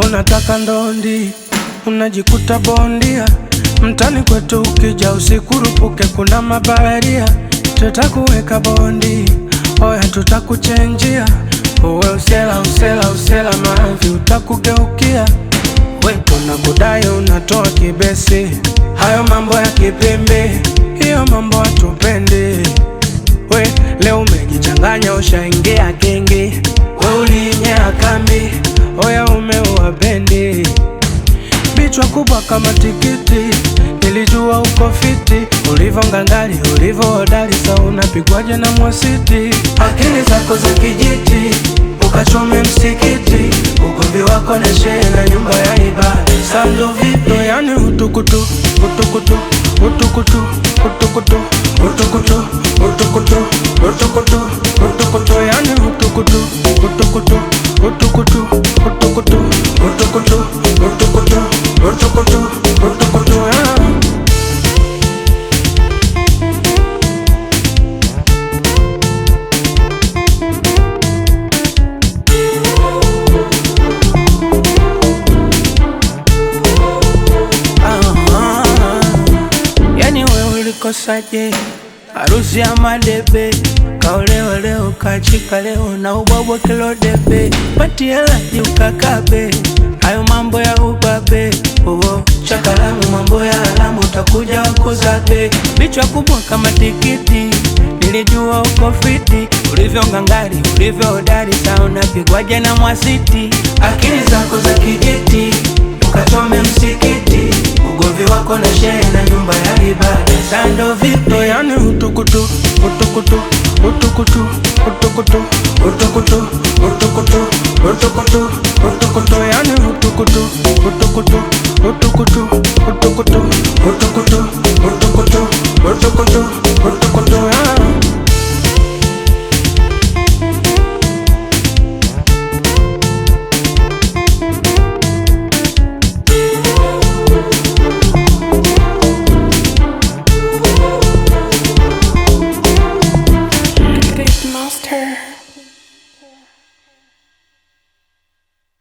unataka ndondi, unajikuta bondia. Mtani kwetu ukija usikurupuke, kuna mabaharia, tutakuweka bondi, oya tutakuchenjia. Uwe usela usela usela, mavi utakugeukia. We tunakudai unatoa kibesi, hayo mambo ya kipimbi, hiyo mambo hatupendi. We leo umejichanganya, ushaingia gengi, we ulinyea kambi, oya umeua bendi, bichwa kubwa kama tikiti, nilijua uko fiti, ulivyo ngangari, ulivyo hodari, sa unapigwaje na mwasiti, akili zako za kijiti, ukachome msikiti, ugomvi wako na shehe na nyumba ya ibada, sando vipi? Yani utukutu, utukutu, utukutu, utukutu, utukutu, utukutu, utukutu, utukutu, yani utukutu, utukutu, utukutu, utukutu, utukutu, utukutu, utukutu, utukutu, yeah. Ah, yani we ulikosaje? Harusi ya madebe kaolewa leo kachika leo na ubwabwa kilo debe pati helaji ukakabe hayo mambo ya ubabe uo chakalamu mambo ya alamu utakuja wakuzabe bichwa kubwa kama tikiti nilijua uko fiti ulivyo ngangari ulivyo hodari sa unapigwaje na mwasiti akili zako za kijiti ukachome msikiti ugovi wako na shehe na nyumba ya ibada sando vipi Ndo yani utukutu, utukutu, utukutu, utukutu, utukutu, utukutu, utukutu, utukutu, yani utukutu, utukutu, utukutu, utukutu, utukutu, utukutu, utukutu,